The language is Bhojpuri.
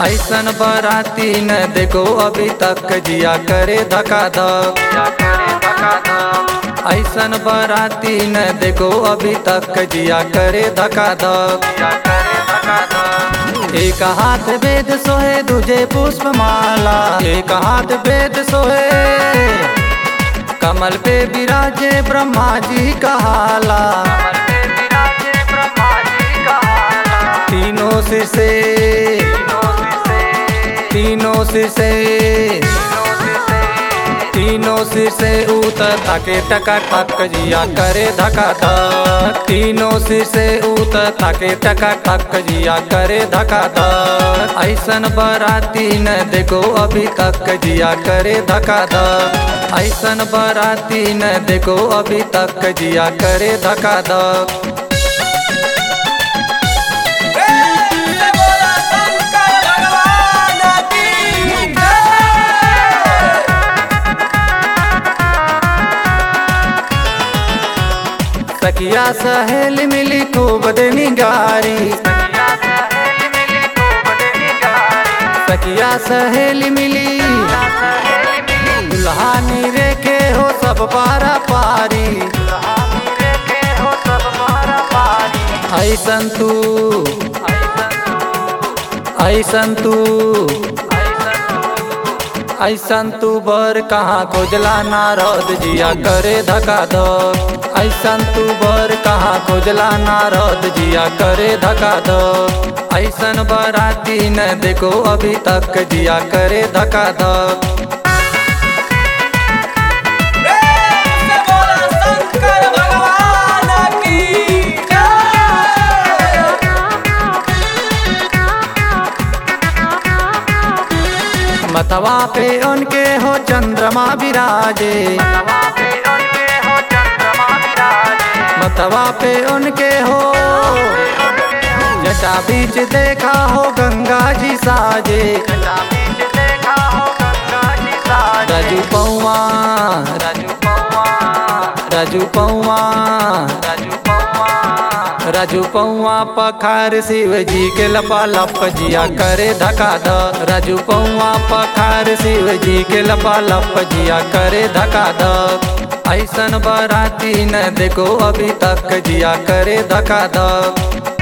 ऐसन बराती न देखो अभी तक जिया करे धका धक ऐसन बराती न देखो अभी तक जिया करे धका धक एक हाथ वेद सोहे दूजे पुष्प माला एक हाथ वेद सोहे कमल पे विराजे ब्रह्मा जी का हाला तीनों सिर से तीनों सिर से तीनों सिर से उतर ताके टका टक जिया करे धका धक तीनों सिर से उतर ताके टका टक जिया करे धका धक ऐसन बराती न देखो अभी तक जिया करे धका धक ऐसन बराती न देखो अभी तक जिया करे धका धक से बोला शंकर भगवान की जय सखिया सहेल मिली खूब देनी गारी सखिया सहेल मिली दुल्हानी रेखे हो सब पारा पारी ऐसन तू ऐसन तू ऐसन तू बर कहाँ खोजला नारद जिया करे धका धक ऐसन तू बर कहाँ खोजला नारद जिया करे धका धक ऐसन बराती न देखो अभी तक जिया करे धका धक से बोला शंकर भगवान की जय मतवा पे उनके हो चंद्रमा विराजे मतवा पे उनके हो जटा बीच देखा हो गंगा जी साजे राजू पौआ राजू पौआ राजू पौआ पखार शिव जी के लपा लप जिया करे धका ध राजू पौआ पखार शिव जी के लपा लप जिया करे धका ध ऐसन बराती न देखो अभी तक जिया करे धका ध